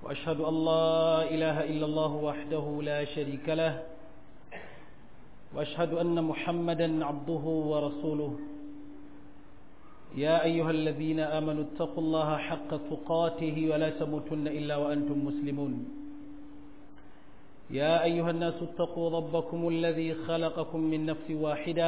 وأشهد أن لا إله إلا الله وحده لا شريك له وأشهد أن محمدا عبده ورسوله يا أيها الذين آمنوا اتقوا الله حق تقاته ولا تموتن إلا وأنتم مسلمون يا أيها الناس اتقوا ربكم الذي خلقكم من نفس واحدة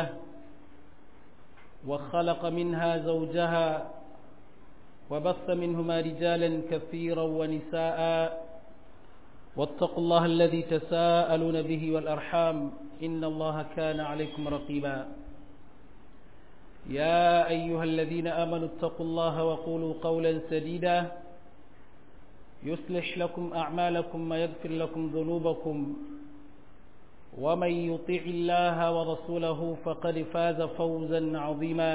وخلق منها زوجها وبث منهما رجالا كثيرا ونساء واتقوا الله الذي تساءلون به والأرحام إن الله كان عليكم رقيبا يا أيها الذين آمنوا اتقوا الله وقولوا قولا سديدا يصلح لكم أعمالكم ويغفر لكم ذنوبكم ومن يطع الله ورسوله فقد فاز فوزا عظيما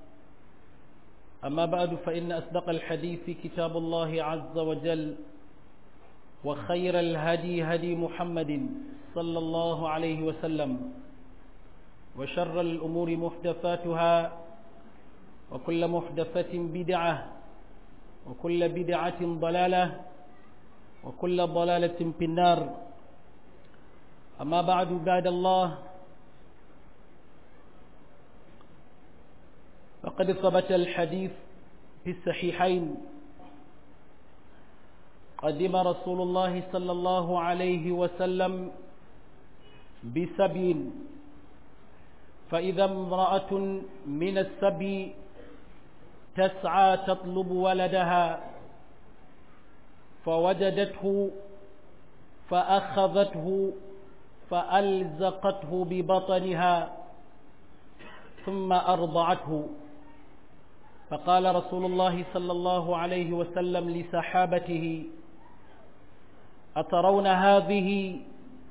أما بعد فإن أصدق الحديث كتاب الله عز وجل وخير الهدي هدي محمد صلى الله عليه وسلم وشر الأمور محدثاتها وكل محدثة بدعة وكل بدعة ضلالة وكل ضلالة في النار أما بعد بعد الله فقد ثبت الحديث في الصحيحين قدم رسول الله صلى الله عليه وسلم بسبي فإذا امرأة من السبي تسعى تطلب ولدها فوجدته فأخذته فألزقته ببطنها ثم أرضعته فقال رسول الله صلى الله عليه وسلم لسحابته أترون هذه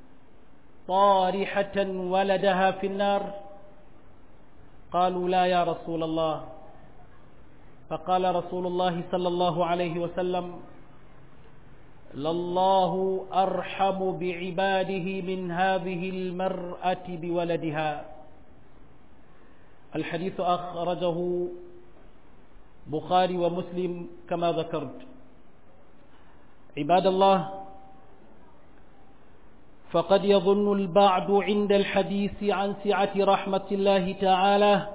طارحة ولدها في النار قالوا لا يا رسول الله فقال رسول الله صلى الله عليه وسلم لله أرحم بعباده من هذه المرأة بولدها الحديث أخرجه بخاري ومسلم كما ذكرت عباد الله فقد يظن البعض عند الحديث عن سعة رحمة الله تعالى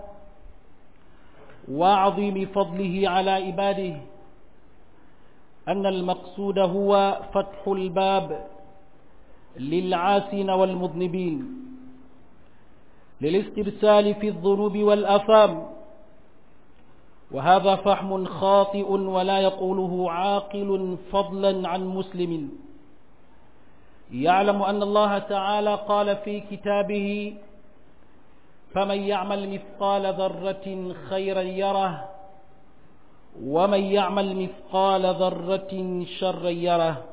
وعظيم فضله على عباده أن المقصود هو فتح الباب للعاسين والمذنبين للاسترسال في الذنوب والأثام وهذا فهم خاطئ ولا يقوله عاقل فضلا عن مسلم يعلم أن الله تعالى قال في كتابه فمن يعمل مثقال ذرة خيرا يره ومن يعمل مثقال ذرة شرا يره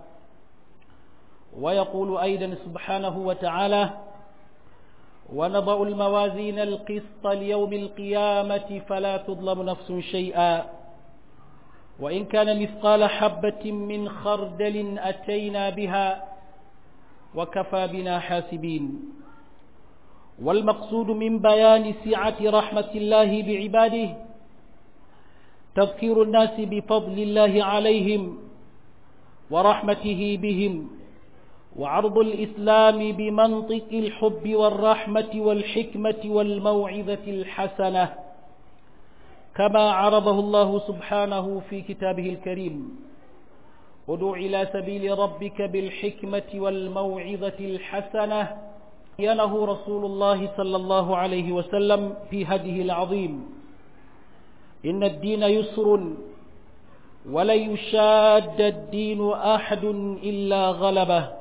ويقول أيضا سبحانه وتعالى ونضع الموازين القسط ليوم القيامة فلا تظلم نفس شيئا وإن كان مثقال حبة من خردل أتينا بها وكفى بنا حاسبين والمقصود من بيان سعة رحمة الله بعباده تذكير الناس بفضل الله عليهم ورحمته بهم وعرض الإسلام بمنطق الحب والرحمة والحكمة والموعظة الحسنة كما عرضه الله سبحانه في كتابه الكريم ادع إلى سبيل ربك بالحكمة والموعظة الحسنة ينه رسول الله صلى الله عليه وسلم في هديه العظيم إن الدين يسر ولن يشاد الدين أحد إلا غلبه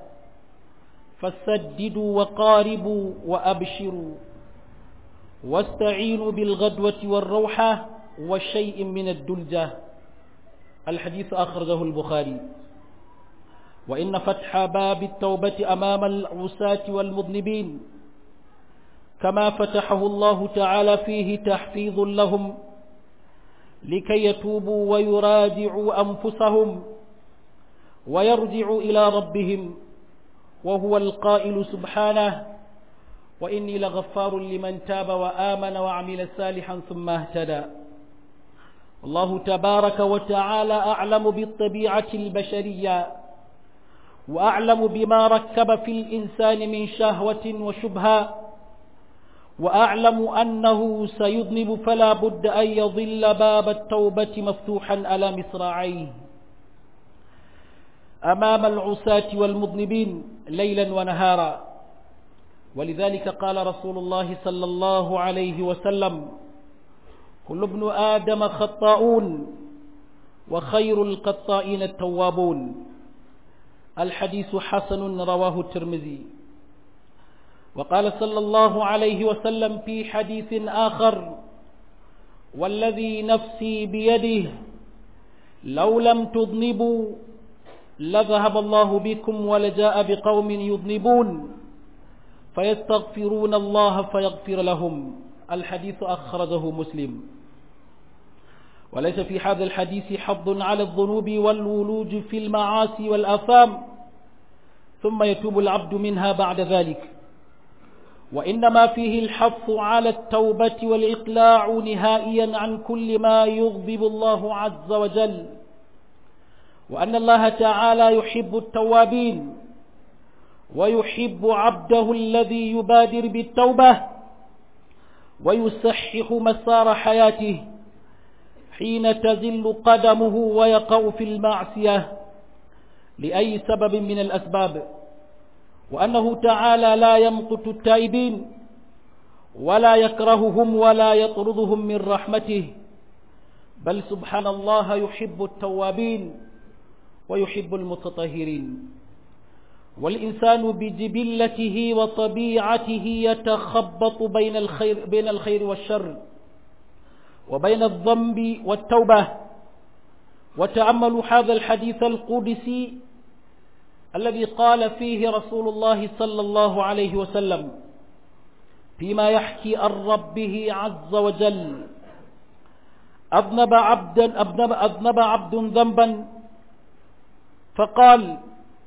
فسددوا وقاربوا وأبشروا واستعينوا بالغدوة والروحة وشيء من الدلجة الحديث أخرجه البخاري وإن فتح باب التوبة أمام العساة والمذنبين كما فتحه الله تعالى فيه تحفيظ لهم لكي يتوبوا ويراجعوا أنفسهم ويرجعوا إلى ربهم وهو القائل سبحانه وإني لغفار لمن تاب وآمن وعمل صالحا ثم اهتدى الله تبارك وتعالى أعلم بالطبيعة البشرية وأعلم بما ركب في الإنسان من شهوة وشبهة وأعلم أنه سيذنب فلا بد أن يظل باب التوبة مفتوحا على مصراعيه أمام العساة والمذنبين ليلا ونهارا ولذلك قال رسول الله صلى الله عليه وسلم كل ابن آدم خطاؤون وخير القطائين التوابون الحديث حسن رواه الترمذي وقال صلى الله عليه وسلم في حديث آخر والذي نفسي بيده لو لم تذنبوا لذهب الله بكم ولجاء بقوم يذنبون فيستغفرون الله فيغفر لهم الحديث أخرجه مسلم وليس في هذا الحديث حظ على الذنوب والولوج في المعاصي والآثام ثم يتوب العبد منها بعد ذلك وإنما فيه الحث على التوبة والإقلاع نهائيا عن كل ما يغضب الله عز وجل وأن الله تعالى يحب التوابين ويحب عبده الذي يبادر بالتوبة ويصحح مسار حياته حين تزل قدمه ويقع في المعصية لأي سبب من الأسباب وأنه تعالى لا يمقت التائبين ولا يكرههم ولا يطردهم من رحمته بل سبحان الله يحب التوابين ويحب المتطهرين والإنسان بجبلته وطبيعته يتخبط بين الخير, بين الخير والشر وبين الذنب والتوبة وتأملوا هذا الحديث القدسي الذي قال فيه رسول الله صلى الله عليه وسلم فيما يحكي عن ربه عز وجل أذنب عبدا أذنب, أذنب عبد ذنبا فقال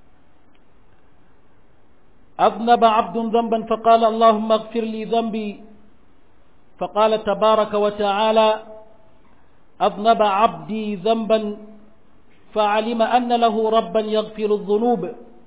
أذنب عبد ذنبا فقال اللهم اغفر لي ذنبي فقال تبارك وتعالى أذنب عبدي ذنبا فعلم أن له ربا يغفر الذنوب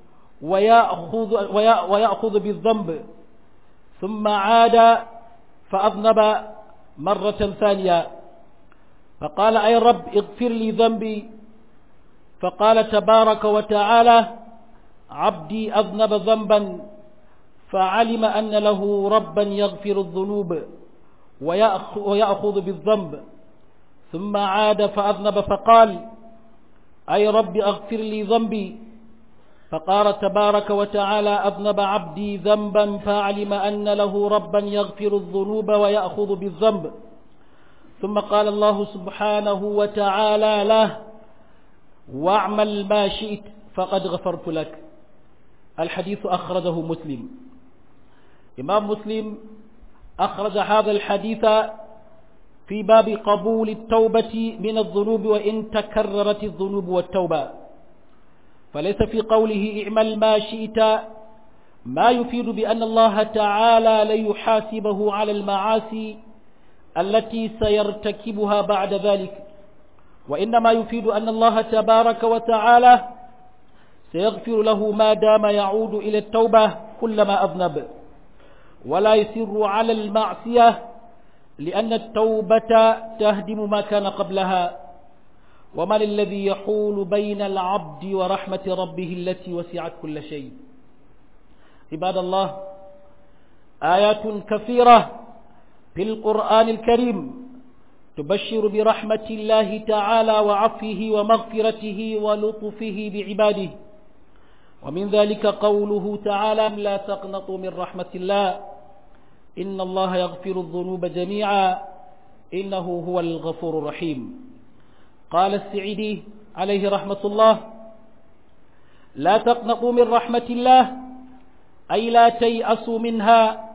ويأخذ, ويأخذ بالذنب ثم عاد فأذنب مرة ثانية فقال أي رب اغفر لي ذنبي فقال تبارك وتعالى عبدي أذنب ذنبا فعلم أن له ربا يغفر الذنوب ويأخذ بالذنب ثم عاد فأذنب فقال أي رب أغفر لي ذنبي فقال تبارك وتعالى أذنب عبدي ذنبا فعلم أن له ربا يغفر الذنوب ويأخذ بالذنب ثم قال الله سبحانه وتعالى له واعمل ما شئت فقد غفرت لك الحديث أخرجه مسلم إمام مسلم أخرج هذا الحديث في باب قبول التوبة من الذنوب وإن تكررت الذنوب والتوبة فليس في قوله اعمل ما شئت ما يفيد بأن الله تعالى ليحاسبه على المعاصي التي سيرتكبها بعد ذلك وإنما يفيد أن الله تبارك وتعالى سيغفر له ما دام يعود إلى التوبة كلما أذنب ولا يسر على المعصية لأن التوبة تهدم ما كان قبلها ومن الذي يحول بين العبد ورحمة ربه التي وسعت كل شيء عباد الله آيات كثيرة في القرآن الكريم تبشر برحمة الله تعالى وعفه ومغفرته ولطفه بعباده ومن ذلك قوله تعالى لا تقنطوا من رحمة الله إن الله يغفر الذنوب جميعا إنه هو الغفور الرحيم قال السعيدي عليه رحمة الله لا تقنطوا من رحمة الله أي لا تيأسوا منها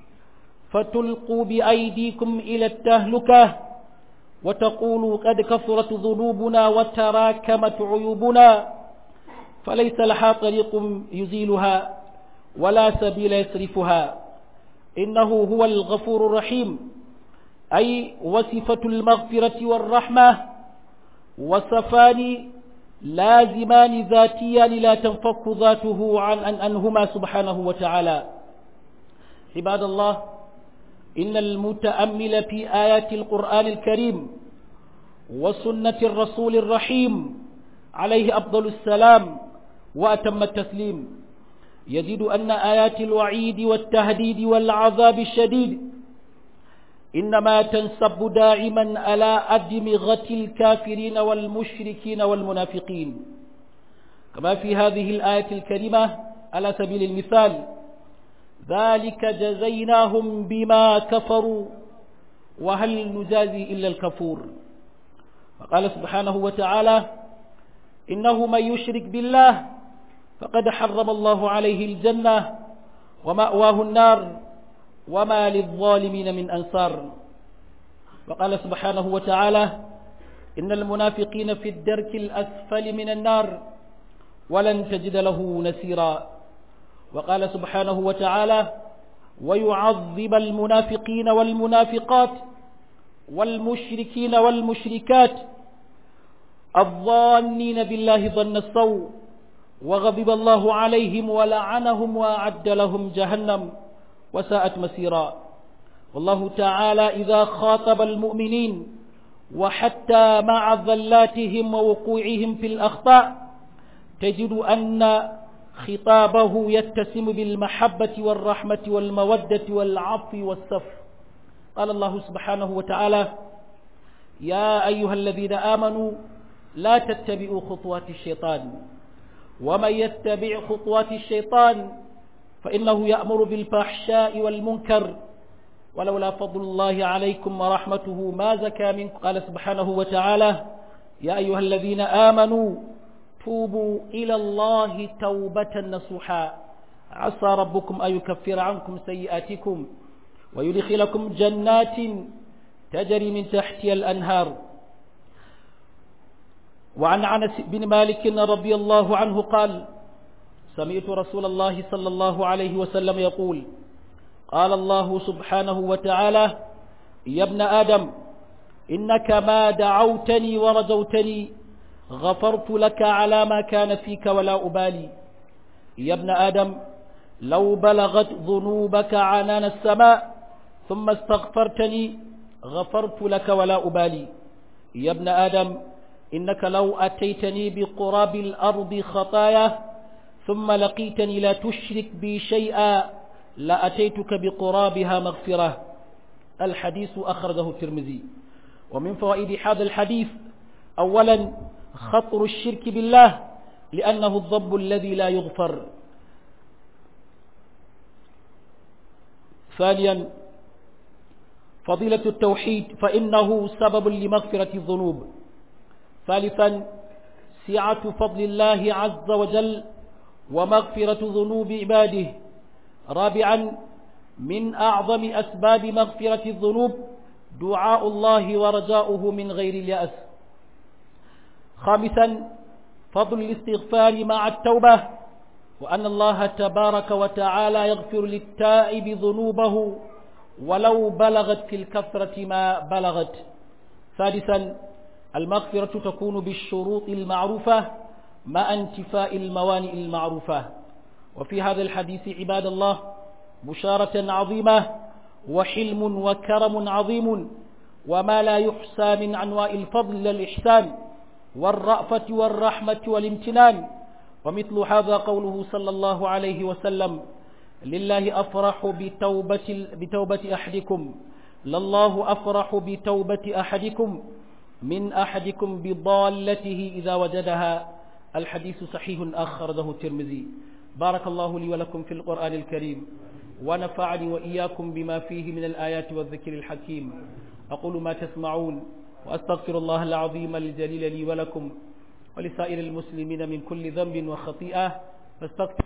فتلقوا بأيديكم إلى التهلكة وتقولوا قد كثرت ذنوبنا وتراكمت عيوبنا فليس لها طريق يزيلها ولا سبيل يصرفها إنه هو الغفور الرحيم أي وصفة المغفرة والرحمة وصفان لازمان ذاتيان لا تنفك ذاته عن عنهما سبحانه وتعالى عباد الله إن المتأمل في آيات القرآن الكريم وسنة الرسول الرحيم عليه أفضل السلام وأتم التسليم يجد أن آيات الوعيد والتهديد والعذاب الشديد إنما تنسب دائما على أدمغة الكافرين والمشركين والمنافقين كما في هذه الآية الكريمة على سبيل المثال ذلك جزيناهم بما كفروا وهل نجازي إلا الكفور فقال سبحانه وتعالى إنه من يشرك بالله فقد حرم الله عليه الجنة ومأواه النار وما للظالمين من أنصار وقال سبحانه وتعالى إن المنافقين في الدرك الأسفل من النار ولن تجد له نسيرا وقال سبحانه وتعالى ويعذب المنافقين والمنافقات والمشركين والمشركات الظانين بالله ظن السوء وغضب الله عليهم ولعنهم وأعد لهم جهنم وساءت مسيرا والله تعالى إذا خاطب المؤمنين وحتى مع ذلاتهم ووقوعهم في الأخطاء تجد أن خطابه يتسم بالمحبة والرحمة والمودة والعفو والصف قال الله سبحانه وتعالى يا أيها الذين آمنوا لا تتبعوا خطوات الشيطان ومن يتبع خطوات الشيطان فإنه يأمر بالفحشاء والمنكر ولولا فضل الله عليكم ورحمته ما زكى منكم قال سبحانه وتعالى يا أيها الذين آمنوا توبوا إلى الله توبة نصوحا عسى ربكم أن يكفر عنكم سيئاتكم ويدخلكم جنات تجري من تحتها الأنهار وعن عنس بن مالك رضي الله عنه قال سمعت رسول الله صلى الله عليه وسلم يقول قال الله سبحانه وتعالى يا ابن آدم إنك ما دعوتني ورجوتني غفرت لك على ما كان فيك ولا أبالي يا ابن آدم لو بلغت ذنوبك عنان السماء ثم استغفرتني غفرت لك ولا أبالي يا ابن آدم إنك لو أتيتني بقراب الأرض خطايا ثم لقيتني لا تشرك بي شيئا لأتيتك بقرابها مغفرة الحديث أخرجه الترمذي ومن فوائد هذا الحديث أولا خطر الشرك بالله لأنه الضب الذي لا يغفر ثانيا فضيلة التوحيد فإنه سبب لمغفرة الذنوب ثالثا سعة فضل الله عز وجل ومغفرة ذنوب عباده رابعا من أعظم أسباب مغفرة الذنوب دعاء الله ورجاؤه من غير اليأس خامسا فضل الاستغفار مع التوبة وأن الله تبارك وتعالى يغفر للتائب ذنوبه ولو بلغت في الكثرة ما بلغت سادسا المغفرة تكون بالشروط المعروفة مع انتفاء الموانئ المعروفة وفي هذا الحديث عباد الله بشارة عظيمة وحلم وكرم عظيم وما لا يحصى من أنواع الفضل للإحسان والرأفة والرحمة والامتنان ومثل هذا قوله صلى الله عليه وسلم لله أفرح بتوبة, بتوبة أحدكم لله أفرح بتوبة أحدكم من أحدكم بضالته إذا وجدها الحديث صحيح أخرجه الترمذي بارك الله لي ولكم في القرآن الكريم ونفعني وإياكم بما فيه من الآيات والذكر الحكيم أقول ما تسمعون وأستغفر الله العظيم الجليل لي ولكم ولسائر المسلمين من كل ذنب وخطيئة فاستغفر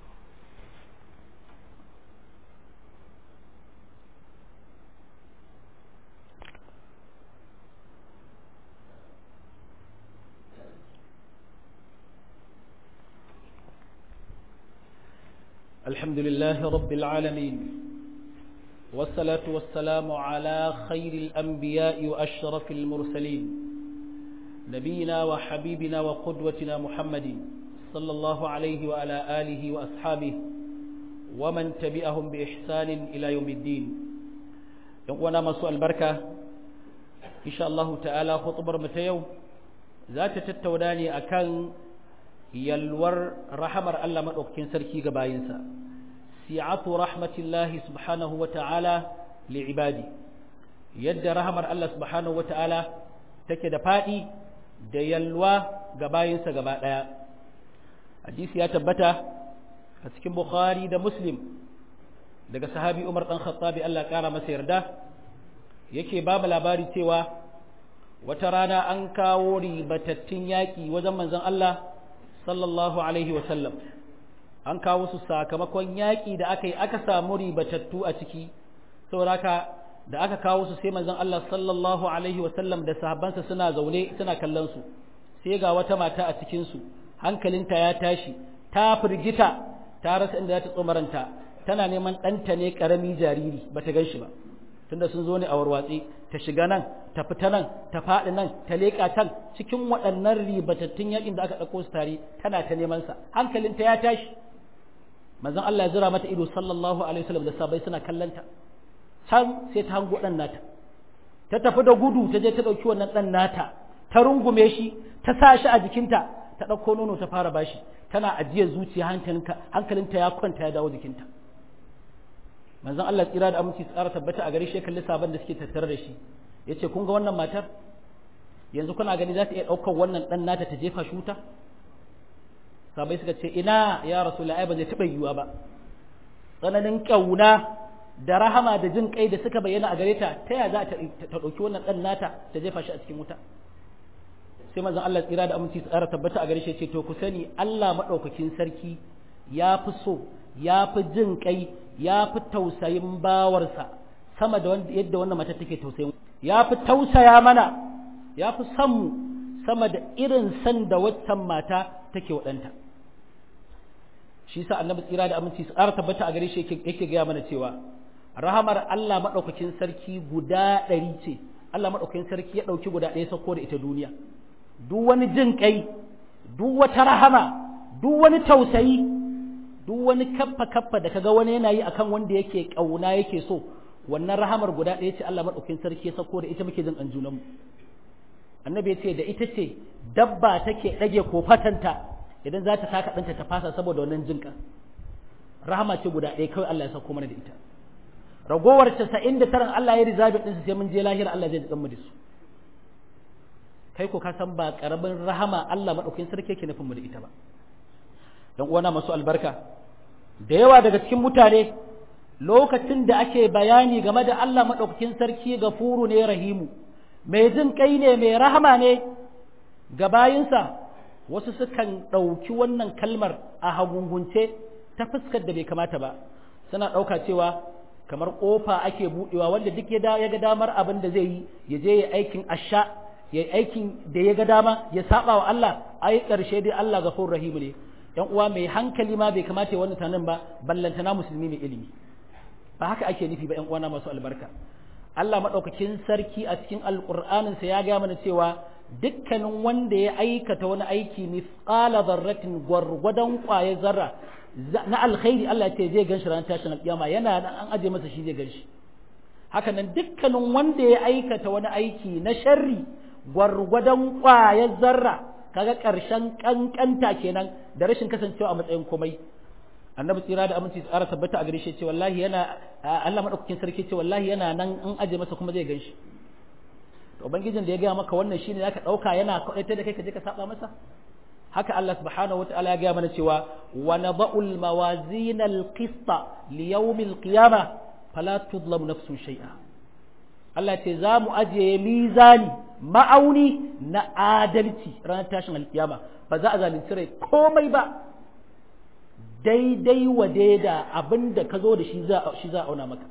الحمد لله رب العالمين والصلاة والسلام على خير الأنبياء وأشرف المرسلين نبينا وحبيبنا وقدوتنا محمد صلى الله عليه وعلى آله وأصحابه ومن تبعهم بإحسان إلى يوم الدين وانا مسوء البركة إن شاء الله تعالى خطبر متيو ذات تتوداني أكان يلور رحمر ألا مدوكين سركي قباينسا سعة رحمة الله سبحانه وتعالى لعبادي يد رحمر الله سبحانه وتعالى تكد فائي da yalwa ga bayinsa gaba ɗaya hadisi ya tabbata a cikin bukhari da muslim daga sahabi umar ɗan khattabi allah ƙara masa yarda yake ba mu labari cewa wata rana an kawo ribatattun yaƙi wajen manzon allah sallallahu alaihi wasallam an kawo su sakamakon yaƙi da aka yi aka samu ribatattu a ciki saboda haka da aka kawo su sai manzon Allah sallallahu alaihi wasallam da sahabbansa suna zaune suna kallon su sai ga wata mata a cikin su hankalinta ya tashi ta firgita ta rasa inda za ta tsomaranta tana neman ɗanta ne ƙarami jariri ba ta gan shi ba tunda sun zo ne a warwatse ta shiga nan ta fita nan ta faɗi nan ta leƙa can cikin waɗannan ribatattun yakin da aka ɗauko su tare tana ta neman sa hankalinta ya tashi manzon Allah ya zira mata ido sallallahu alaihi wasallam da sabai suna kallanta can sai ta hango ɗan nata ta tafi da gudu ta je ta ɗauki wannan ɗan nata ta rungume shi ta sa shi a jikinta ta ɗauko nono ta fara bashi tana ajiyar zuciya hankalinta ya kwanta ya dawo jikinta manzon Allah tsira da aminci tsara tabbata a gare shi kalli sabon da suke tattare da shi yace kun ga wannan matar yanzu kuna gani za ta iya ɗaukar wannan ɗan nata ta jefa shi wuta sabai suka ce ina ya rasulullahi ba zai taɓa yiwuwa ba tsananin ƙauna da rahama da jin kai da suka bayyana a gare ta ta ya za ta ɗauki wannan ɗan nata ta jefa shi a cikin wuta sai mazan Allah tsira da aminci tsara tabbata a gare shi ce to ku sani Allah maɗaukakin sarki ya fi so ya fi jin kai ya fi tausayin bawarsa sama da yadda wannan mata take tausayin ya fi tausaya mana ya fi son mu sama da irin san da waccan mata take waɗanta shi sa annabi tsira da aminci tsara tabbata a gare shi yake gaya mana cewa rahamar Allah maɗaukakin sarki guda ɗari ce Allah maɗaukakin sarki ya ɗauki guda ɗaya sauko da ita duniya duk wani jin ƙai duk wata rahama duk wani tausayi duk wani kaffa kaffa da kaga wani yana yi akan wanda yake ƙauna yake so wannan rahamar guda ɗaya ce Allah maɗaukakin sarki ya sauko da ita muke jin an junanmu annabi ya ce da ita ce dabba take ɗage kofatanta idan za ta taka ɗanta ta fasa saboda wannan jinƙa rahama ce guda ɗaya kawai Allah ya sauko mana da ita ragowar casa'in da taran Allah ya rizabi ɗinsu sai mun je lahira Allah zai jikan mu da su kai ko ka san ba ƙaramin rahama Allah maɗaukin sarki yake nufin mu da ita ba dan uwana masu albarka da yawa daga cikin mutane lokacin da ake bayani game da Allah maɗaukakin sarki gafuru ne rahimu mai jin kai ne mai rahama ne ga bayinsa wasu sukan ɗauki wannan kalmar a hagungunce ta fuskar da bai kamata ba suna ɗauka cewa kamar kofa ake budewa wanda duk ya ga damar abin da zai yi ya je ya aikin asha ya aikin da ya ga dama ya saba wa Allah ai karshe dai Allah gafur rahim ne yan uwa mai hankali ma bai kamata ya wannan tanan ba ballantana musulmi mai ilimi ba haka ake nufi ba yan uwana masu albarka Allah madaukakin sarki a cikin alqur'anin sa ya ga mana cewa dukkanin wanda ya aikata wani aiki misqala dharratin gwargwadon kwaye zarra na alkhairi Allah ce zai ganshi ranar tashin alƙiyama yana nan an aje masa shi zai ganshi haka nan dukkanin wanda ya aikata wani aiki na sharri gwargwadon ƙwayar zarra kaga ƙarshen ƙanƙanta kenan da rashin kasancewa a matsayin komai annabi tsira da aminci tsara tabbata a gare shi ce wallahi yana Allah madaukakin sarki ce wallahi yana nan an aje masa kuma zai ganshi to ubangijin da ya gaya maka wannan shine zaka dauka yana kwaɗaita da kai ka je ka saba masa haka Allah subhanahu wataala ya gaya mana cewa wa nada'ul mawazin al-qista li yawm al-qiyamah fala tudlam nafsun shay'a Allah ce za mu ajiye mizani ma'auni na adalci ranar tashin alkiyama ba za a zalunci rai komai ba daidai wa daida abin da ka zo da shi za a auna maka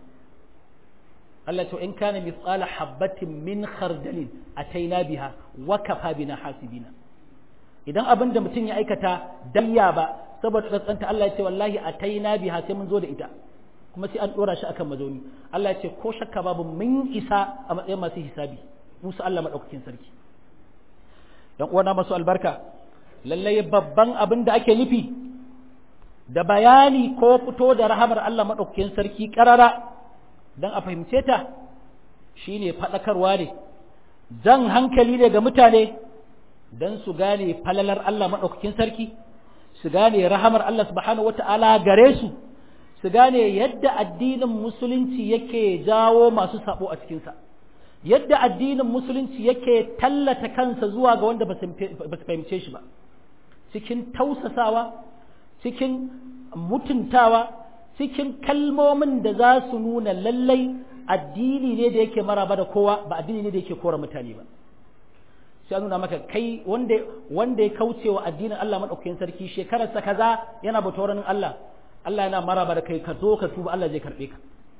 Allah ce in kana mithqala habatin min khardalin ataina biha wa kafa bina hasibina idan abin da mutum ya aikata dayya ba saboda tsantsanta Allah ya ce wallahi ataina biha sai mun zo da ita kuma sai an dora shi akan mazauni Allah ya ce ko shakka babu mun isa a matsayin masu hisabi musu Allah madaukakin sarki ‘yan uwana masu albarka lallai babban abin da ake nufi da bayani ko fito da rahamar Allah maɗaukakin sarki ƙarara don a fahimce ta shi ne faɗakarwa ne jan hankali ne ga mutane don su gane falalar Allah maɗaukakin sarki su gane rahamar Allah subhanahu wata'ala gare su su gane yadda addinin musulunci yake jawo masu sabo a cikinsa yadda addinin musulunci yake tallata kansa zuwa ga wanda ba su fahimce shi ba cikin tausasawa cikin mutuntawa cikin kalmomin da za su nuna lallai addini ne da yake maraba da kowa ba addini ne da yake kora mutane ba sai nuna maka kai wanda wanda ya kauce wa addinin Allah madaukakin sarki shekararsa kaza yana bautar Allah Allah yana maraba da kai ka zo ka tuba Allah zai karbe ka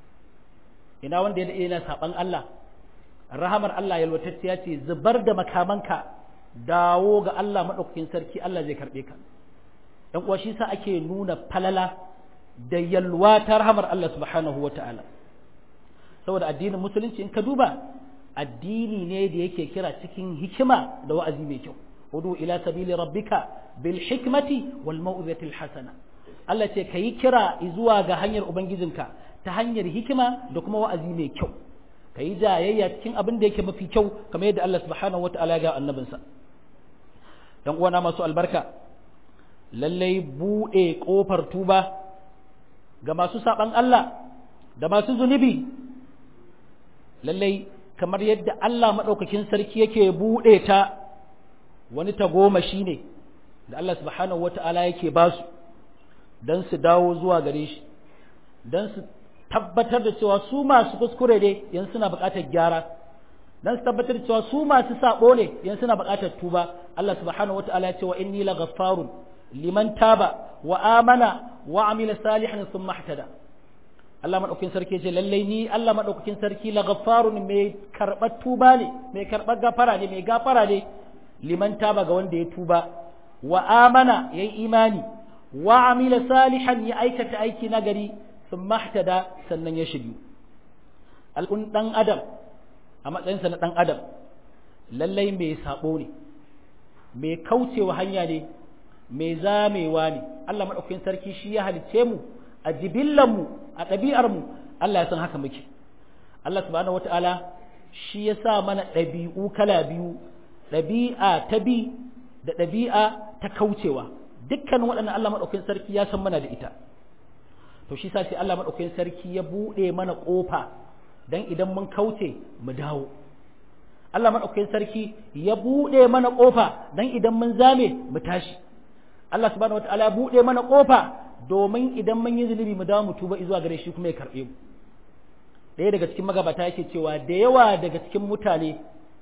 ina wanda ya yana saban Allah rahamar Allah yalwatacciya ce zubar da makamanka dawo ga Allah madaukakin sarki Allah zai karbe ka dan uwa shi sa ake nuna falala da yalwa ta rahamar Allah subhanahu wataala saboda addinin musulunci in ka duba addini ne da yake kira cikin hikima da wa'azi mai kyau hudu ila sabili rabbika bil hikmati wal mau'izati al hasana Allah ce kayi kira zuwa ga hanyar ubangijinka ta hanyar hikima da kuma wa'azi mai kyau kayi jayayya cikin abin da yake mafi kyau kamar yadda Allah subhanahu wataala ya ga annabinsa dan uwana masu albarka lallai bude kofar tuba ga masu saban Allah da masu zunubi lallai kamar yadda Allah maɗaukakin sarki yake buɗe ta wani tagomashi ne da Allah subhanahu wata'ala yake ba su don su dawo zuwa gare shi don su tabbatar da cewa su masu kuskure ne yanzu suna buƙatar gyara don su tabbatar da cewa su masu saɓo ne yanzu suna buƙatar tuba Allah subhanahu wata'ala ya ce wa inni la ghaffarun liman taba wa amana wa amila salihan thumma ihtada Allah maɗaukakin sarki ce lallai ni Allah maɗaukakin sarki la gaffarun mai karɓar tuba ne mai karɓar gafara ne mai gafara ne liman taba ga wanda ya tuba wa amana ya yi imani wa amila salihan ya aikata aiki na gari sun mahtada sannan ya shiryu al'un ɗan adam a matsayinsa na ɗan adam lallai mai saɓo ne mai kaucewa hanya ne mai zamewa ne Allah maɗaukakin sarki shi ya halicce mu a jibillanmu a ɗabi'armu Allah ya san haka muke Allah subhanahu wata'ala shi ya sa mana ɗabi'u kala biyu ɗabi'a ta bi da ɗabi'a ta kaucewa dukkan waɗannan Allah maɗaukakin sarki ya san mana da ita to shi sa sai Allah maɗaukakin sarki ya buɗe mana ƙofa dan idan mun kauce mu dawo Allah maɗaukakin sarki ya buɗe mana ƙofa dan idan mun zame mu tashi Allah subhanahu wata'ala ya buɗe mana ƙofa domin idan mun yi zunubi mu dawo mu tuba zuwa gare shi kuma ya karɓe mu ɗaya daga cikin magabata yake cewa da yawa daga cikin mutane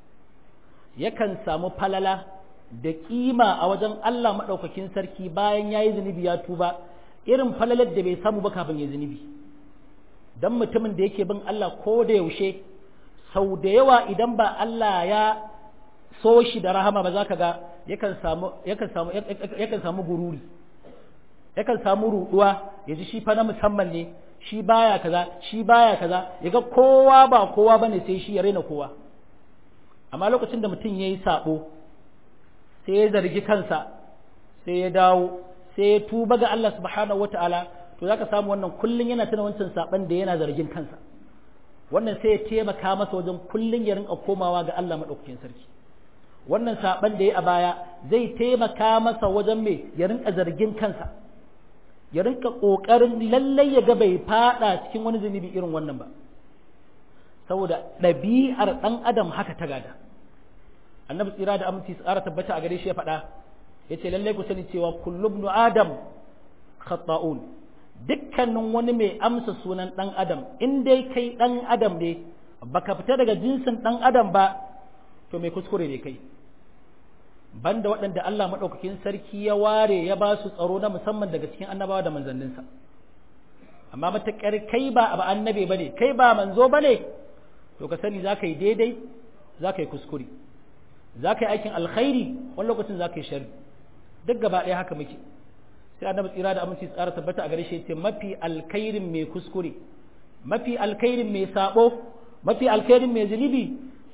yakan samu falala da kima a wajen Allah maɗaukakin sarki bayan ya yi zunubi ya tuba irin falalar da bai samu ba kafin ya zunubi don mutumin da yake bin Allah ko da yaushe sau da yawa idan ba Allah ya so shi da rahama ba za ka ga yakan samu yakan samu gururi yakan samu ruɗuwa ya ji shi fa na musamman ne shi baya kaza shi baya kaza ya ga kowa ba kowa bane sai shi ya raina kowa amma lokacin da mutum ya yi saɓo sai ya zargi kansa sai ya dawo sai ya tuba ga Allah subhanahu wata'ala to zaka samu wannan kullun yana tana wancan saban da yana zargin kansa wannan sai ya taimaka masa wajen kullun ya rinka komawa ga Allah madaukakin sarki wannan saban da ya a baya zai taimaka masa wajen me ya rinka zargin kansa ya rinka kokarin lallai ya ga bai fada cikin wani zunubi irin wannan ba saboda ɗabi'ar ɗan adam haka ta gada annabi tsira da aminci tsara tabbata a gare shi ya faɗa ya ce lallai ku sani cewa kullum nu adam khata'un dukkanin wani mai amsa sunan ɗan adam in dai kai ɗan adam ne baka fita daga jinsin ɗan adam ba to mai kuskure ne kai banda waɗanda Allah maɗaukakin sarki ya ware ya ba su tsaro na musamman daga cikin annabawa da manzanninsa amma mataƙar kai ba ba annabe ba ne kai ba manzo ba ne to ka sani za ka yi daidai za ka yi kuskure za ka yi aikin alkhairi wani lokacin za ka yi shari duk gaba ɗaya haka muke sai annabi tsira da aminci tsara tabbata a gare shi ce mafi alkhairin mai kuskure mafi alkhairin mai sabo mafi alkhairin mai zunubi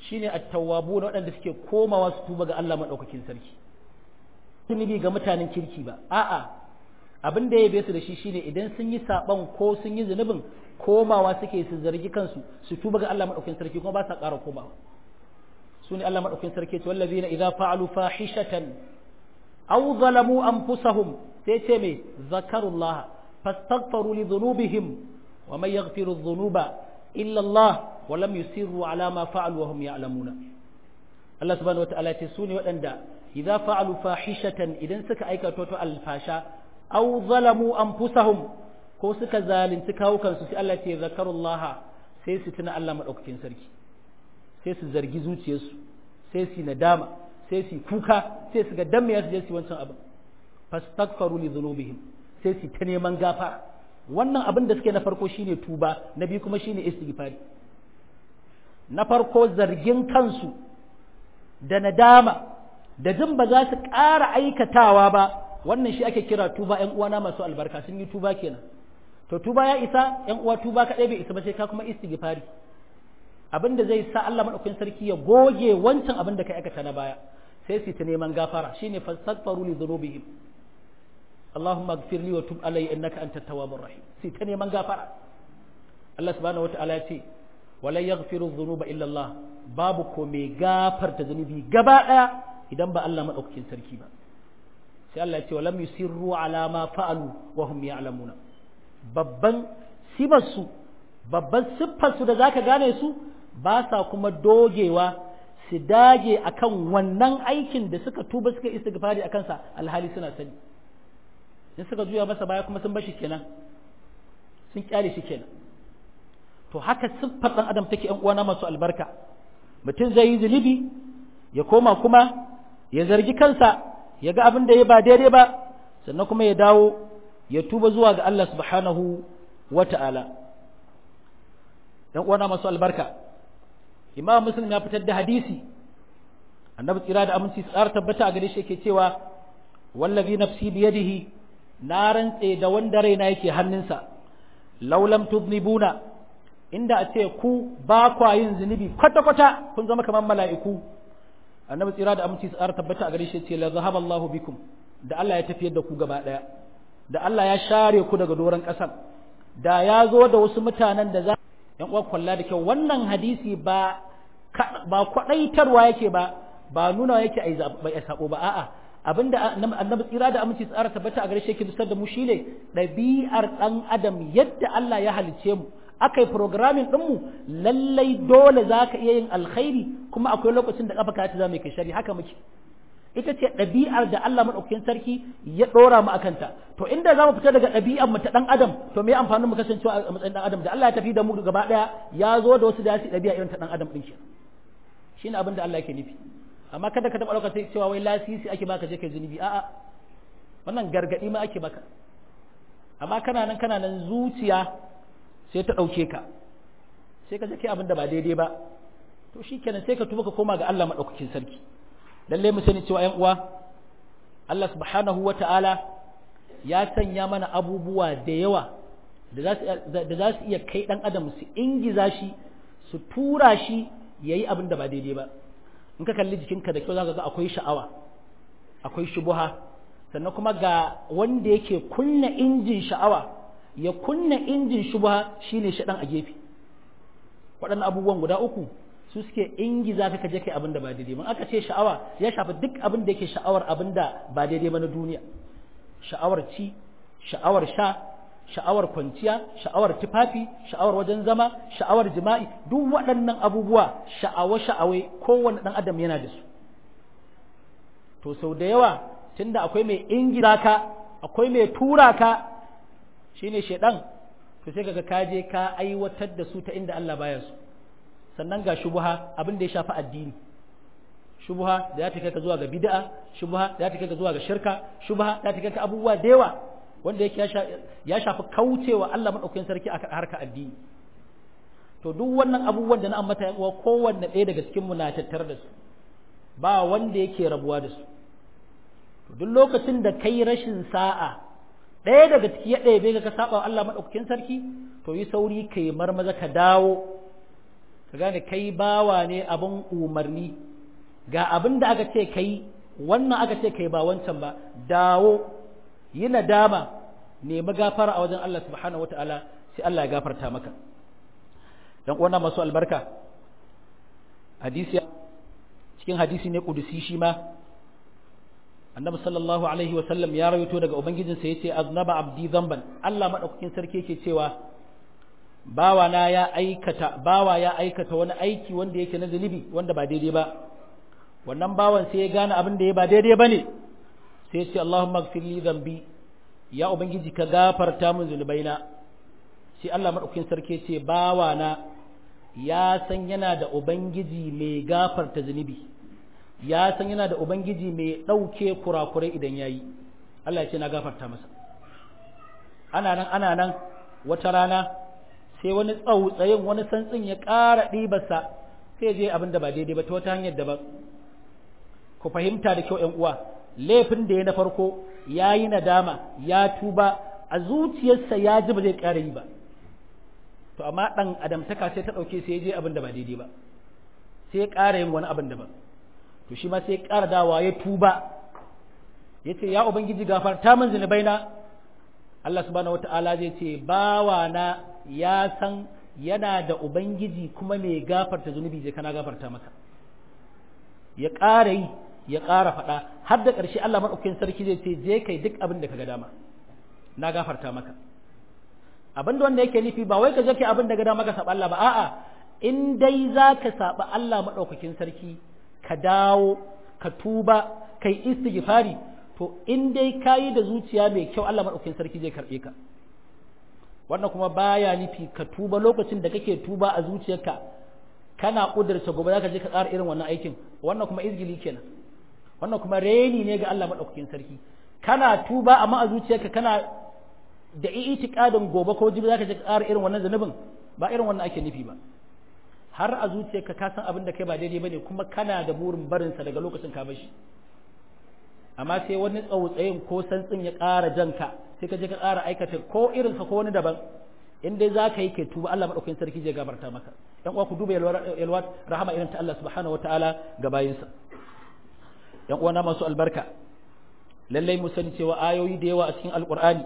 shine at-tawwabu na waɗanda suke komawa su tuba ga Allah madaukakin sarki zunubi ga mutanen kirki ba a'a abin da ya yabe su da shi shine idan sun yi saban ko sun yi zunubin komawa suke su zargi kansu su tuba ga Allah madaukakin sarki kuma ba sa ƙara komawa su ne Allah madaukakin sarki ce wallazina idza fa'alu fahishatan aw zalamu anfusahum sai ce me zakarullah fastaghfiru li dhunubihim wa man yaghfiru dhunuba illa Allah wa lam yusirru ala ma fa'alu wa hum ya'lamuna Allah subhanahu wataala ya ce su ne waɗanda idza fa'alu fahishatan idan suka aikata to alfasha aw zalamu anfusahum ko suka zalunci kawo kansu sai Allah ce zakarullaha sai su tuna Allah madaukakin sarki sai su zargi zuciyarsu sai su nadama sai su kuka sai su ga dan me su je su wancan abin fastaghfaru li dhunubihim sai su ta neman gafara wannan abin da suke na farko shine tuba na biyu kuma shine istighfari na farko zargin kansu da nadama da jin ba za su ƙara aikatawa ba wannan shi ake kira tuba ƴan uwana masu albarka sun yi tuba kenan to tuba ya isa ƴan uwa tuba kaɗai bai isa ba sai ka kuma istighfari abin da zai sa Allah madaukakin sarki ya goge wancan abin da ka aikata na baya sai su ta neman gafara shine fastaghfiru li dhunubihim Allahumma ighfir li wa tub alayya innaka antat tawwabur rahim sai ta neman gafara Allah subhanahu wataala ya ce wala yaghfiru dhunuba illa Allah babu ko mai gafarta zunubi gaba daya idan ba Allah madaukakin sarki ba sai Allah ya ce walam yusirru ala ma fa'alu wa hum ya'lamuna babban sibarsu babban siffarsu da zaka gane su ba sa kuma dogewa su dage akan wannan aikin da suka tuba suka istighfari akan sa alhali suna sani in suka juya masa baya kuma sun bashi kenan sun kyale shi kenan to haka siffar dan adam take yan uwana masu albarka mutum zai yi zunubi ya koma kuma ya zargi kansa ya ga abin da ya ba daidai ba sannan kuma ya dawo ya tuba zuwa ga Allah subhanahu wa ta'ala ‘yan uwana masu albarka imam muslim ya fitar da hadisi annabi tsira da aminci tsara tabbata a gare shi yake cewa wallazi nafsi biyadihi na rantse da wanda raina yake hannunsa laulam tudnibuna inda a ce ku ba kwa yin zunubi kwata-kwata kun zama kamar mala'iku annabi tsira da aminci tsara tabbata a gare shi ce la zahaba Allahu bikum da Allah ya tafiyar da ku gaba daya da Allah ya share ku daga doron ƙasar da ya zo da wasu mutanen da za yan uwa kwalla da kyau wannan hadisi ba ba kwadaitarwa yake ba ba nuna yake ai bai sabo ba a'a abinda annabi tsira da aminci tsara tabbata a gare shi yake dusar da mu shine ɗabi'ar ɗan adam yadda Allah ya halice mu aka yi programming ɗinmu lallai dole za ka iya yin alkhairi kuma akwai lokacin da ƙafa ka za mai kai shari haka muke ita ce ɗabi'ar da Allah maɗaukakin sarki ya ɗora mu akanta to inda za mu fita daga ɗabi'ar mu ta ɗan adam to me amfanin mu kasancewa a matsayin ɗan adam da Allah ya tafi da mu gaba ɗaya ya zo da wasu da su ɗabi'a irin ta ɗan adam ɗin shi shine abin da Allah yake nufi amma kada ka taɓa ɗaukar cewa wai lasisi ake baka je kai zunubi a'a wannan gargaɗi ma ake baka amma kana nan kana nan zuciya sai ta ɗauke ka sai ka zake abin da ba daidai ba to shi kenan sai ka tuba ka koma ga Allah maɗaukakin sarki lalle mu sani cewa ‘yan uwa Allah subhanahu wa ta'ala ya sanya mana abubuwa da yawa da za su iya kai ɗan adam su ingiza shi su tura shi ya yi abin da ba daidai ba in ka kalli jikinka da kyau za ka ga akwai sha'awa akwai shubuha sannan kuma ga wanda yake kunna injin sha'awa ya kunna injin shubha shine shaɗan a gefe waɗannan abubuwan guda uku su suke ingiza ka kaje kai abin da ba daidai ba aka ce sha'awa ya shafi duk abin da yake sha'awar abin da ba daidai ba na duniya sha'awar ci sha'awar sha sha'awar kwanciya sha'awar tufafi sha'awar wajen zama sha'awar jima'i duk waɗannan abubuwa sha'awa sha'awai kowanne ɗan adam yana da su to sau da yawa tunda akwai mai ingiza ka akwai mai tura ka shine shedan to sai kaga ka je ka aiwatar da su ta inda Allah baya su sannan ga shubha abin da ya shafi addini shubha da ya take ka zuwa ga bid'a shubha da ya take ka zuwa ga shirka shubha da ya take ka abubuwa da yawa wanda yake ya shafi kaucewa Allah madaukakin sarki a harka addini to duk wannan abubuwan da na ambata yan uwa kowanne ɗaya daga cikin mu na tattare da su ba wanda yake rabuwa da su to duk lokacin da kai rashin sa'a ɗaya daga ciki ya ɗaya bai ka saba wa Allah maɗaukakin sarki to yi sauri ka yi marmaza ka dawo ka gane kai bawa ne abin umarni ga abin da aka ce kai wannan aka ce kai ba wancan ba dawo yi nadama nemi gafara a wajen Allah subhanahu wata'ala sai Allah ya gafarta maka dan uwana masu albarka hadisi cikin hadisi ne kudusi shi ma annabi sallallahu alaihi wasallam ya rawaito daga ubangijinsa yace aznaba abdi zamban Allah madaukakin sarki yake cewa bawa na ya aikata bawa ya aikata wani aiki wanda yake na zunubi wanda ba daidai ba wannan bawan sai ya gane abin da ya ba daidai bane sai ya ce Allahumma ighfir li dhanbi ya ubangiji ka gafarta min zunubaina sai Allah madaukakin sarki ce bawa na ya san yana da ubangiji mai gafarta zunubi ya san yana da ubangiji mai ɗauke kurakurai idan yayi Allah ya ce na gafarta masa ana nan ana nan wata rana sai wani tsautsayin wani santsin ya ƙara ɗibarsa sai je abin da ba daidai ba ta wata hanyar daban ku fahimta da kyau ‘yan uwa laifin da ya na farko ya yi nadama ya tuba a zuciyarsa ya ji ba zai ƙara yi ba to amma ɗan adamtaka sai ta ɗauke sai ya je abin da ba daidai ba sai ya ƙara yin wani abin daban to shi ma sai ya ƙara dawa ya tuba ya ce ya ubangiji gafarta min zunubai na Allah subhanahu wata'ala zai ce bawa na ya san yana da ubangiji kuma mai gafarta zunubi je kana gafarta maka ya ƙara yi ya ƙara faɗa har da ƙarshe Allah maɗaukakin sarki zai ce je kai duk abin da ka ga dama na gafarta maka abin da wanda yake nufi ba wai ka je kai abin da ga dama ka saba Allah ba a'a in dai za ka saba Allah maɗaukakin sarki ka dawo ka tuba kai istighfari to in dai ka yi da zuciya mai kyau Allah maɗaukakin sarki zai karɓe ka wannan kuma baya nufi ka tuba lokacin da kake tuba a zuciyarka kana ƙudurta gobe za ka je ka ƙara irin wannan aikin wannan kuma izgili kenan wannan kuma reni ne ga Allah maɗaukakin sarki kana tuba amma a zuciyarka kana da itiqadin gobe ko jibi za ka je ka ƙara irin wannan zanubin ba irin wannan ake nufi ba har a zuciyarka ka san abin da kai ba daidai bane kuma kana da burin barinsa daga lokacin ka bashi amma sai wani tsautsayin ko santsin ya ƙara janka sai ka je ka ƙara aikata ko irinsa ko wani daban in dai za ka yi kai tuba Allah maɗaukakin sarki zai gabarta maka yan uwa ku duba yalwa rahama irin ta Allah subhanahu wataala ga bayinsa yan uwa na masu albarka lallai mu sani cewa ayoyi da yawa a cikin alqur'ani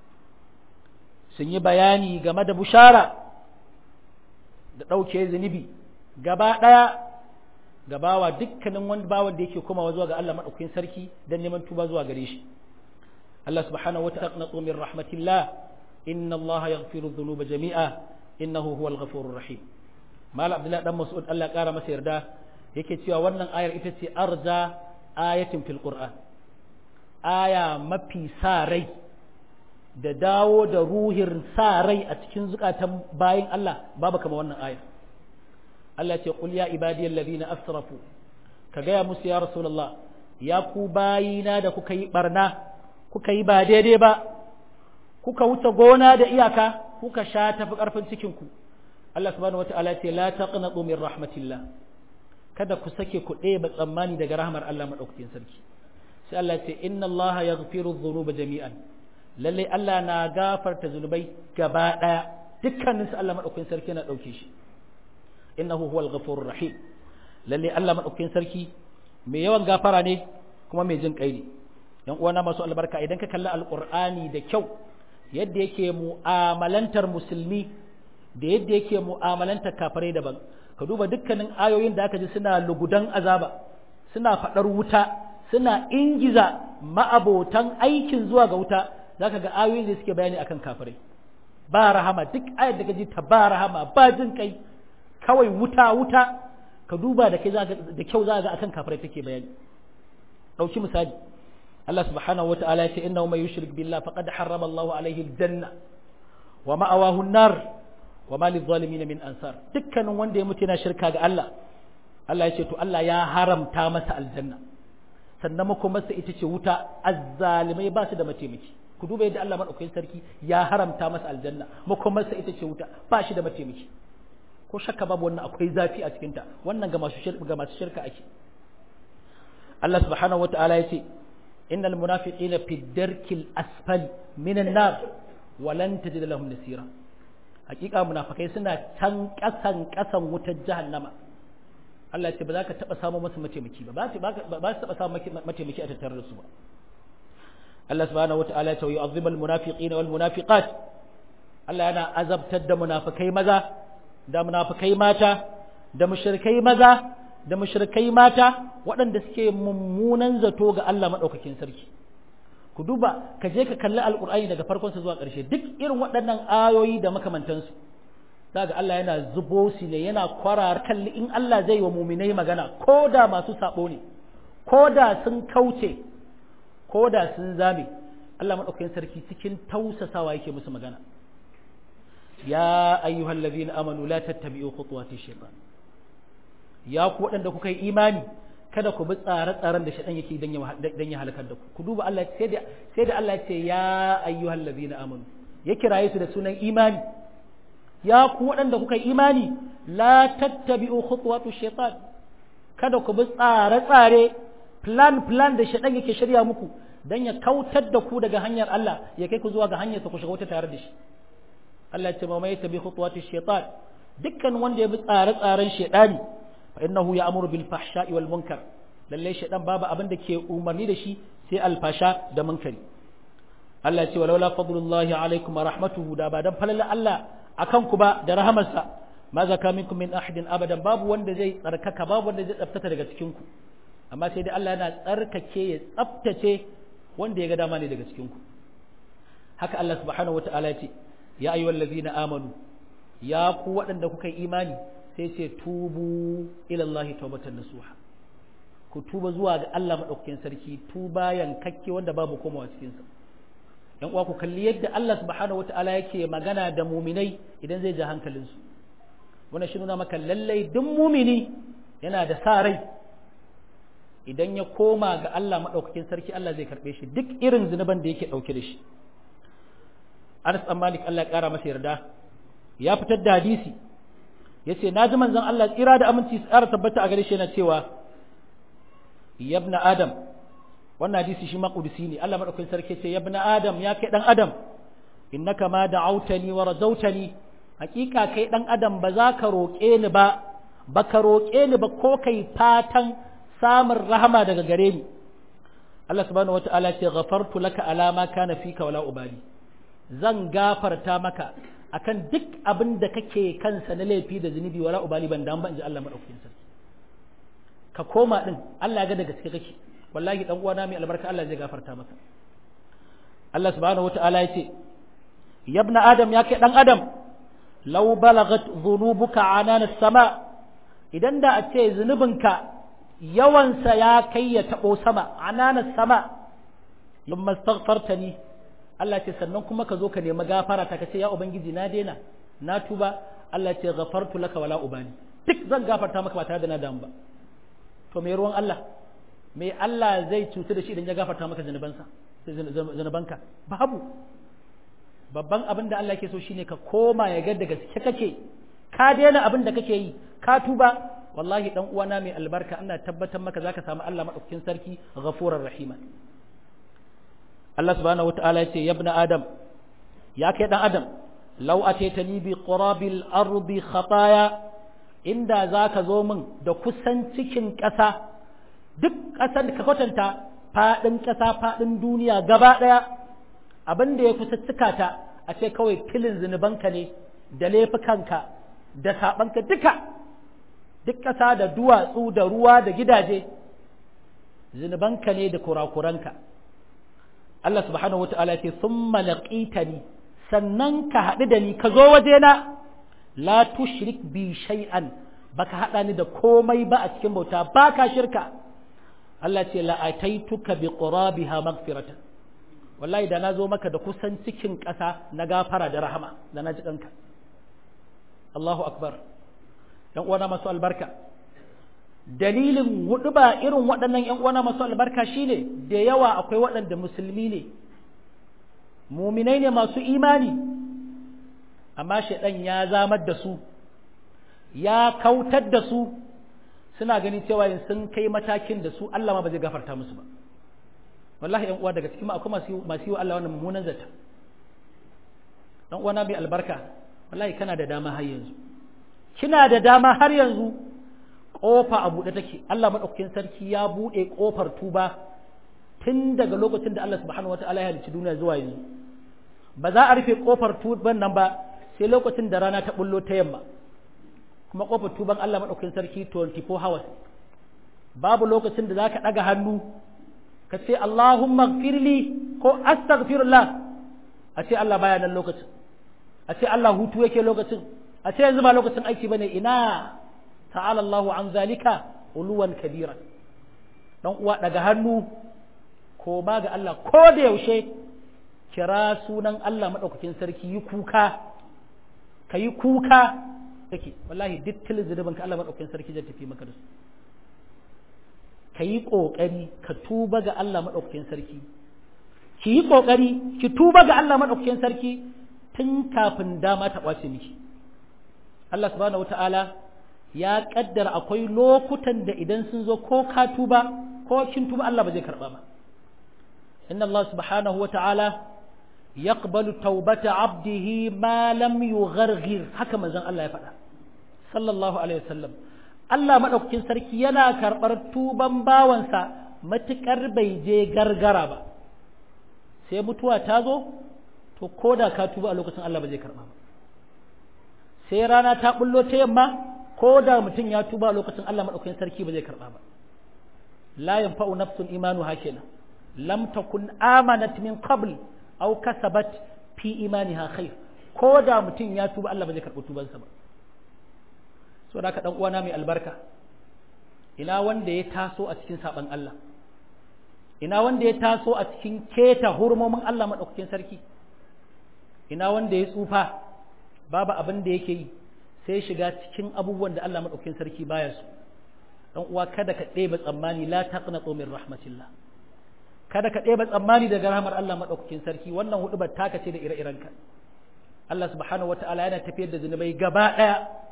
sun yi bayani game da bushara da ɗauke zunubi gaba ɗaya gabawa dukkanin wani bawan da yake komawa zuwa ga Allah maɗaukakin sarki don neman tuba zuwa gare shi Allah subhanahu wa ta'ala taqnatu min rahmatillah inna Allah yaghfiru dhunuba jami'a innahu huwal ghafurur rahim mal abdullahi dan mas'ud Allah ƙara masa yarda yake cewa wannan ayar ita ce arja ayatin fil qur'an aya mafi sa rai da dawo da ruhin sa rai a cikin zukatan bayin Allah babu kama wannan ayar Allah ce qul ya ibadiyal ladina asrafu ka gaya musu ya rasulullah ya ku bayina da kuka yi barna kuka yi ba daidai ba kuka wuce gona da iyaka kuka sha tafi karfin cikin ku Allah subhanahu wataala ce la taqnatu min rahmatillah kada ku sake ku ɗeba tsammani daga rahmar Allah madaukakin sarki sai Allah ce inna Allah yaghfiru dhunuba jami'an lalle Allah na gafarta zunubai gaba daya dukkaninsu Allah madaukakin sarki na dauke shi innahu huwal ghafurur rahim lalle Allah madaukakin sarki mai yawan gafara ne kuma mai jin kai ne yan uwana masu albarka idan ka kalli alqur'ani da kyau yadda yake mu'amalantar musulmi da yadda yake mu'amalantar kafirai daban ka duba dukkanin ayoyin da aka ji suna lugudan azaba suna fadar wuta suna ingiza ma'abotan aikin zuwa ga wuta zaka ga ayoyin da suke bayani akan kafirai ba rahama duk ayar da ka ji ta ba rahama ba jin kai kawai wuta wuta ka duba da kai da kyau za ga akan kafirai take bayani dauki misali Allah subhanahu wataala ya ce innahu may yushrik billah faqad harrama Allahu alayhi aljanna wa ma'awahu an-nar wa ma lidh-dhalimin min ansar dukkanin wanda ya mutu yana shirka ga Allah Allah ya ce to Allah ya haramta masa aljanna sannan makomarsa ita ce wuta azzalimai ba su da mataimaki ku duba yadda Allah madaukakin sarki ya haramta masa aljanna makomarsa ita ce wuta ba shi da mataimaki ko shakka babu wannan akwai zafi a cikinta wannan ga masu shirka ga masu shirka ake Allah subhanahu wataala yace innal munafiqina fi darkil asfali minan nar wa lan tajid lahum nasira hakika munafikai suna can kasan kasan wutar jahannama Allah ce ba za ka taba samu masa mataimaki ba ba su taba samu mataimaki a tattare da su ba Allah subhanahu wataala ya ce yu'azzibul munafiqina wal munafiqat Allah yana azabtar da munafikai maza da munafikai mata da mushrikai maza da mushrikai mata waɗanda suke mummunan zato ga Allah madaukakin sarki ku duba ka je ka kalli alqur'ani daga farkon sa zuwa ƙarshe duk irin waɗannan ayoyi da makamantansu ga Allah yana zubo su ne yana kwarar kalli in Allah zai wa muminai magana ko da masu sabo ne ko da sun kauce ko da sun zame Allah maɗaukakin sarki cikin tausasawa yake musu magana ya ayyuhal ladhina amanu la tattabi'u khutuwati shaytan ya ku waɗanda kuka yi imani kada ku bi tsare-tsaren da shaɗan yake dan ya halakar da ku ku duba Allah sai da sai da Allah ya ce ya ayyuhal ladhina amanu ya kiraye su da sunan imani ya ku waɗanda kuka yi imani la tattabi'u khutuwatu shaytan kada ku bi tsare-tsare plan plan da shaɗan yake shirya muku dan ya kautar da ku daga hanyar Allah ya kai ku zuwa ga hanyar ku shiga wata tare da shi Allah ya ce mai tabi khutuwatu shaytan dukkan wanda ya bi tsare-tsaren shaytani fa innahu ya'muru bil fahsha'i wal munkar lalle shaytan babu abin da ke umarni da shi sai alfasha da munkari Allah ya ce walaula fadlullahi alaikum wa rahmatuhu da ba dan falala Allah akan ku ba da rahamarsa ma zaka minkum min ahadin abadan babu wanda zai tsarkaka babu wanda zai tsaftata daga cikin ku amma sai dai Allah yana tsarkake ya tsaftace wanda ya ga dama ne daga cikin ku haka Allah subhanahu wataala ya ce ya ayyuhal ladzina amanu ya ku waɗanda kuka yi imani sai ce tubu ila Allah tawbatan nasuha ku tuba zuwa ga Allah madaukakin sarki tuba yankakke wanda babu komawa cikin sa yan uwa ku kalli yadda Allah subhanahu wataala yake magana da muminai idan zai ja hankalinsu wannan shi nuna maka lallai duk mumini yana da sa rai idan ya koma ga Allah maɗaukakin sarki Allah zai karɓe shi duk irin zunuban da yake ɗauke da shi Anas ɗan Malik Allah ya ƙara masa yarda ya fitar da hadisi ya ce na ji manzon Allah tsira da aminci su ƙara tabbata a gare shi yana cewa yabna Adam wannan hadisi shi ma kudusi ne Allah madaukakin sarki ce ya ibn adam ya kai dan adam innaka ma da'autani wa razautani hakika kai dan adam ba za ka roƙe ni ba ba ka roƙe ni ba ko kai fatan samun rahama daga gare ni Allah subhanahu wata'ala ce ghafartu laka ala ma kana fika wala ubali zan gafarta maka akan duk abin da kake kansa na laifi da zunubi wala ubali ban dan ban ji Allah madaukakin sarki ka koma din Allah ya ga da gaske kake wallahi dan uwana mai albarka Allah zai gafarta maka Allah subhanahu wata'ala ya ce ya ibn adam ya kai dan adam law balagat dhunubuka anana sama idan da a ce zunubinka yawansa ya kai ya tabo sama anana sama lumma astaghfartani Allah ce sannan kuma ka zo ka nemi gafara ta kace ya ubangiji na daina na tuba Allah ce ghafartu laka wala ubani duk zan gafarta maka ba tare da na damu ba to me ruwan Allah me Allah zai cutu da shi idan ya gafarta maka zanubansa zanubanka babu babban abin da Allah ke so shine ka koma ya ga da gaske kake ka daina abin da kake yi ka tuba wallahi dan uwana mai albarka ina tabbatar maka zaka samu Allah madaukakin sarki ghafurar rahima Allah subhanahu wataala yace ya ibn adam ya kai dan adam law ataitani bi qurabil ardi khataya inda zaka zo min da kusan cikin ƙasa duk ƙasar da ka kwatanta faɗin ƙasa faɗin duniya gaba ɗaya abin da ya kusa cika ta a ce kawai filin zunubanka ne da laifukanka da saɓanka duka duk ƙasa da duwatsu da ruwa da gidaje zunubanka ne da kurakuranka Allah subhanahu wata'ala ce sun ni sannan ka haɗu da ni ka zo wajena la tushrik bi shay'an baka haɗa ni da komai ba a cikin bauta ba ka shirka Allah ce la'ataituka bi qurabiha maghfiratan wallahi da na zo maka da kusan cikin ƙasa na gafara da rahama da na ji ɗanka Allahu akbar ‘yan uwana masu albarka dalilin hudu ba irin waɗannan ‘yan uwana masu albarka shine da yawa akwai waɗanda musulmi ne muminai ne masu imani amma shaɗan ya zamar da su ya kautar da su suna ganin cewa yin sun kai matakin da su Allah ma ba zai gafarta musu ba wallahi ‘yan uwa daga cikin akwai masu yi wa Allah wannan mummunan zata dan uwana mai albarka wallahi kana da dama har yanzu kina da dama har yanzu kofa a buɗe take Allah madaukakin sarki ya buɗe kofar tuba tun daga lokacin da Allah subhanahu wataala ya halicci duniya zuwa yanzu ba za a rufe kofar tuban nan ba sai lokacin da rana ta bullo ta yamma kuma kofar tuban Allah madaukakin sarki 24 hours babu lokacin da zaka daga hannu ka ce Allahumma gfirli ko astaghfirullah a ce Allah baya nan lokacin a ce Allah hutu yake lokacin a ce yanzu ba lokacin aiki bane ina ta'ala Allahu an zalika uluwan kabira dan uwa daga hannu ko ma ga Allah ko da yaushe kira sunan Allah madaukakin sarki yi kuka kayi kuka kake wallahi duk tilin zunubin ka Allah madaukakin sarki zai tafi maka da su kayi kokari ka tuba ga Allah madaukakin sarki ki yi kokari ki tuba ga Allah madaukakin sarki tun kafin dama ta kwace miki Allah subhanahu wataala ya kaddara akwai lokutan da idan sun zo ko ka tuba ko kin tuba Allah ba zai karba ba inna Allah subhanahu wataala yaqbalu taubata abdihi ma lam yugharghir haka manzon Allah ya faɗa sallallahu alaihi wasallam Allah madaukakin sarki yana karɓar tuban bawansa matukar bai je gargara ba sai mutuwa ta zo to ko da ka tuba a lokacin Allah ba zai karɓa ba sai rana ta bullo ta yamma ko da mutum ya tuba a lokacin Allah madaukakin sarki ba zai karɓa ba la yanfa'u nafsun imanu hakina lam takun amanat min qabl aw kasabat fi imaniha khair ko da mutum ya tuba Allah ba zai karɓi tubansa ba so da ka dan uwana mai albarka ina wanda ya taso a cikin saban Allah ina wanda ya taso a cikin keta hurmomin Allah madaukakin sarki ina wanda ya tsufa babu abin da yake yi sai shiga cikin abubuwan da Allah madaukakin sarki baya su dan uwa kada ka ɗeba tsammani la taqnatu min rahmatillah kada ka ɗeba tsammani daga rahmar Allah madaukakin sarki wannan hudu taka ce da ire-irenka Allah subhanahu wataala yana tafiyar da zunubai gaba ɗaya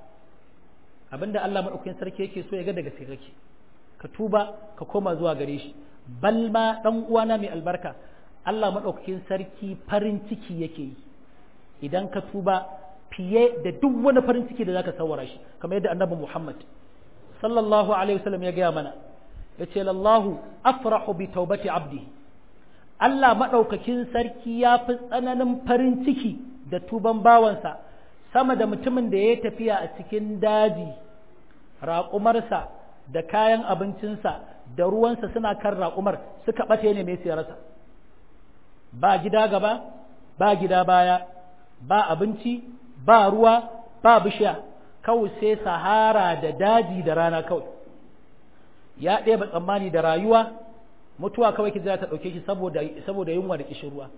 abinda Allah madaukakin sarki yake so ya ga daga sai kake ka tuba ka koma zuwa gare shi bal ma dan uwana mai albarka Allah madaukakin sarki farin ciki yake yi idan ka tuba fiye da duk wani farin ciki da zaka sawara shi kamar yadda annabi Muhammad sallallahu alaihi wasallam ya gaya mana yace lallahu afrahu bi taubati abdi Allah madaukakin sarki ya fi tsananin farin ciki da tuban bawansa sama da mutumin da ya tafiya a cikin daji raƙumarsa da kayan abincinsa da ruwansa suna kan raƙumar suka ɓace ne mai siyarsa ba gida gaba ba gida baya ba abinci ba ruwa ba bishiya kawai sai sahara da daji da rana kawai ya ɗeba tsammani da rayuwa mutuwa kawai ki za ta ɗauke shi saboda saboda yunwa da kishin ruwa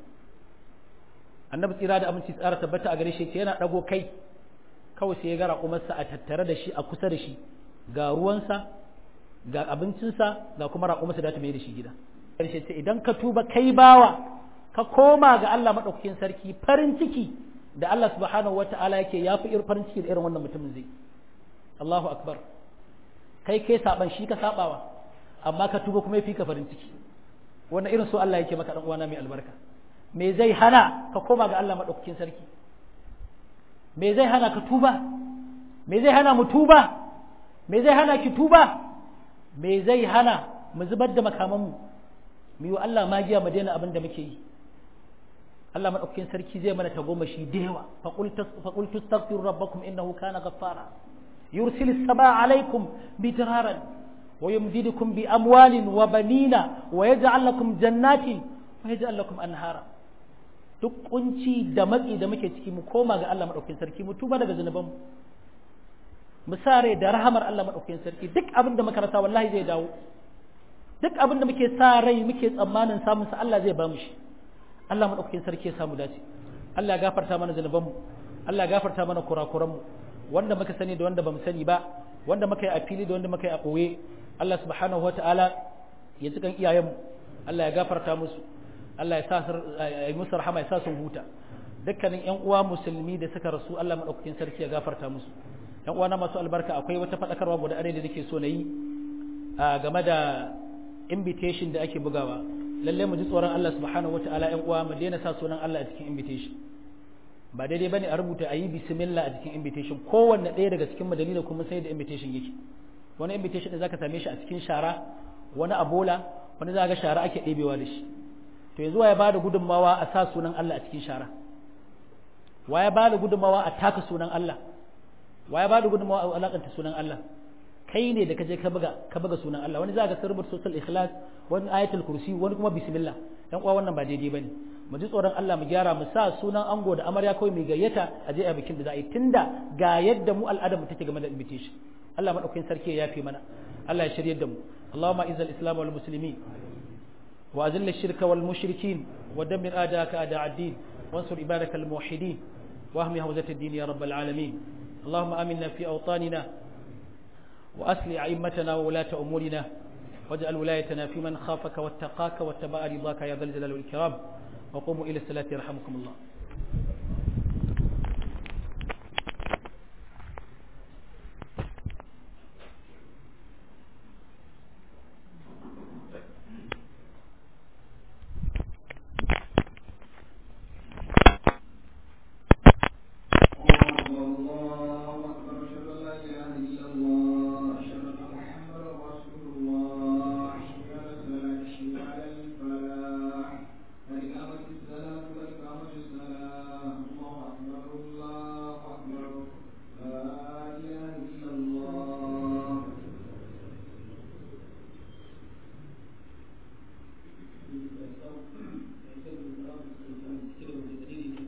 annabi tsira da aminci tsara tabbata a gare shi yana ɗago kai kawai sai ya ga raƙumarsa a tattare da shi a kusa da shi ga ruwansa ga abincinsa ga kuma raƙumarsa da ta mai da shi gida ƙarshe ce idan ka tuba kai bawa ka koma ga Allah maɗaukakin sarki farin ciki da Allah subhanahu wa ta'ala yake ya fi farin ciki da irin wannan mutumin zai Allahu akbar kai kai saban shi ka sabawa amma ka tuba kuma ya fi ka farin ciki wannan irin so Allah yake maka dan uwana mai albarka me zai hana ka koma ga Allah maɗaukakin sarki me zai hana ka tuba me zai hana mu tuba me zai hana ki tuba me zai hana mu zubar da makamanmu mu yi wa Allah magiya mu daina abin da muke yi Allah maɗaukakin sarki zai mana tagomashi da yawa faƙul tastaghfiru rabbakum innahu kana ghaffara yursil as-samaa alaykum bidraran wa yumdidukum bi amwalin wa banina wa yaj'al lakum jannatin wa yaj'al lakum anhara duk kunci da matsi da muke ciki mu koma ga Allah maɗaukakin sarki mu tuba daga zunubanmu mu sare da rahamar Allah maɗaukakin sarki duk abin da muka rasa wallahi zai dawo duk abin da muke sa rai muke tsammanin samun sa Allah zai ba mu shi Allah maɗaukakin sarki ya samu dace Allah ya gafarta mana zunubanmu Allah ya gafarta mana kurakuranmu wanda muka sani da wanda bamu sani ba wanda muka yi a fili da wanda muka yi a ɓoye Allah subhanahu wataala ya cikan iyayenmu Allah ya gafarta musu Allah ya sa ya musu rahama ya sa sun huta dukkanin ƴan uwa musulmi da suka rasu Allah maɗaukakin sarki ya gafarta musu ƴan uwa na masu albarka akwai wata faɗakarwa guda ɗaya da nake so na yi game da invitation da ake bugawa lalle mu ji tsoron Allah subhanahu wata'ala ƴan uwa mu daina sa sunan Allah a cikin invitation ba daidai bane a rubuta a yi bismillah a cikin invitation kowanne ɗaya daga cikin madalila kuma sai da invitation yake wani invitation da zaka same shi a cikin shara wani a bola wani za ga shara ake ɗebewa da shi to yanzu ya bada gudunmawa a sa sunan Allah a cikin shara wa ya bada gudunmawa a taka sunan Allah wa ya bada gudunmawa a alakanta sunan Allah kai ne da kaje ka buga ka buga sunan Allah wani za ga sarbar social ikhlas wani ayatul kursi wani kuma bismillah dan uwa wannan ba daidai bane mu ji tsoron Allah mu gyara mu sa sunan ango da amarya kawai mai gayyata a je a bikin da za a yi tunda ga yadda mu al'adar mu take game da invitation Allah madaukakin sarki ya yafe mana Allah ya shirye da mu Allahumma izal islam wal muslimin wa azil ash-shirka wal mushrikin wa dammir a'daaka a'da' ad-din wansur ibadaka al muwahhidin wa ahmi hawzat ad-din ya rabbal alamin اللهم آمنا في أوطاننا وأسل أئمتنا وولاة أمورنا واجعل ولايتنا في من خافك واتقاك واتبع رضاك يا ذا الجلال والإكرام وقوموا إلى الصلاة يرحمكم الله Thank you.